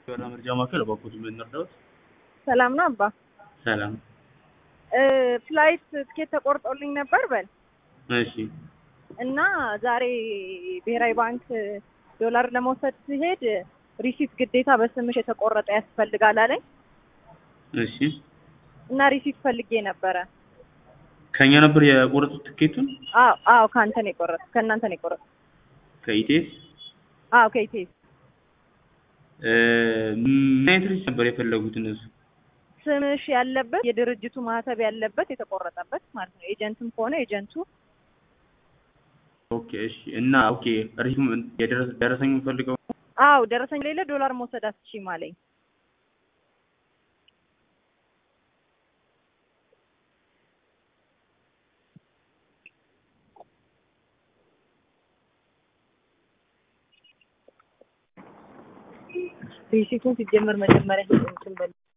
የበራ መርጃ ማዕከል እባክዎት ምን እንርዳዎት? ሰላም ነው አባ። ሰላም። ፍላይት ትኬት ተቆርጦልኝ ነበር በል እሺ እና ዛሬ ብሔራዊ ባንክ ዶላር ለመውሰድ ሲሄድ ሪሲት ግዴታ በስምሽ የተቆረጠ ያስፈልጋል አለኝ እሺ እና ሪሲት ፈልጌ ነበረ። ከኛ ነበር የቆረጡት ትኬቱን አዎ አዎ ከአንተ ነው የቆረጥኩት ከእናንተ ነው የቆረጥኩት። ከኢቴስ አዎ ከኢቴስ ምን አይነት ሪሲት ነበር የፈለጉት እነሱ? ስምሽ ያለበት የድርጅቱ ማህተብ ያለበት የተቆረጠበት ማለት ነው። ኤጀንትም ከሆነ ኤጀንቱ ኦኬ እሺ። እና ኦኬ ሪሲቱ ደረሰኝ ፈልገው አዎ ደረሰኝ ሌለ ዶላር መውሰድ አትችይም አለኝ። ሪሲቱን ሲጀመር መጀመሪያ እንትን በል